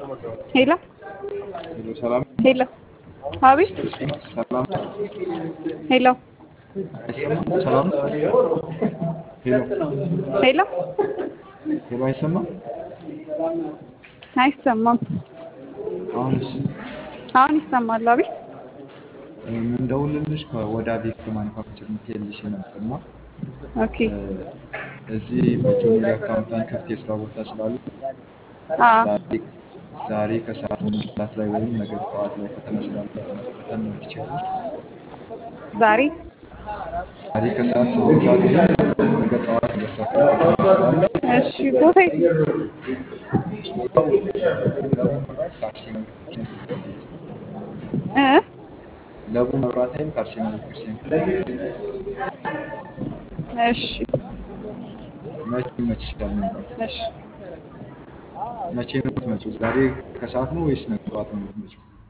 ሄሎ ሄሎ ሰላም ሄሎ፣ አቤት። ሰላም ሄሎ አይሰማም? ሰላም ሄሎ ሄሎ፣ ሄሎ አይሰማም? አይሰማም። አሁንስ አሁን ይሰማል። አቤት። የምንደውልልሽ ከወዳ ቪክቶ ማኒፋክቸር ምትልሽ ነበርና ኦኬ። እዚህ በጁኒየር አካውንታንት ክፍት የስራ ቦታ ስላለ አ ዛሬ ዛሬ ከሰዓት ሁለት ሰዓት ላይ ወይም ነገ ጠዋት ላይ ፈተና ስላለ ፈተና ትችላለሽ። ዛሬ ዛሬ ከሰዓት ስምንት ሰዓት ወይም ነገ ጠዋት ሁለት ሰዓት ላይ ፈተና ስላለ እሺ። ቦታ የት? ቦታው ለቡ መብራት ከአርሴማ ቤተክርስቲያን ፊት ለፊት እ ለቡ መብራት ኃይል ከአርሴማ ቤተክርስቲያን ፊት ለፊት እሺ፣ መቼ ይመችሻል መምጣት? እሺ። መቼ ነው የምትመጪው? ዛሬ ከሰዓት ነው ወይስ ነገ ጠዋት ነው የምትመጪው?